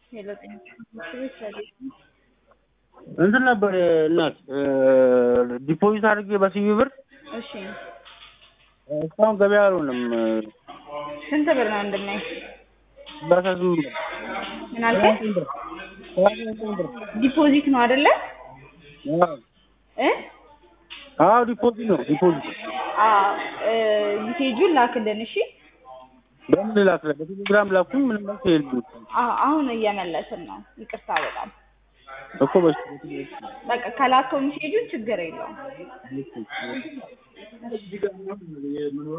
ሄሎ ጤና ቤት ሰላም እንትን ነበር እናት ዲፖዚት አድርጌ በሲቢ ብር እሺ እስካሁን ገበያ አልሆነም። ስንት ብር ነው ወንድሜ? ሰላሳ ስምንት ብር ምን አልከኝ? ሰላሳ ስምንት ብር ዲፖዚት ነው አይደለ? አዎ እ አዎ ዲፖዚት ነው ዲፖዚት አዎ እ ዩሴጁን ላክልን እሺ። በምን ላክለ በቴሌግራም ላኩኝ ምንም መልስ የለም አዎ አሁን እየመለስን ነው። ይቅርታ በጣም እኮ በስ በቃ ከላከው ሜሴጁን ችግር የለውም።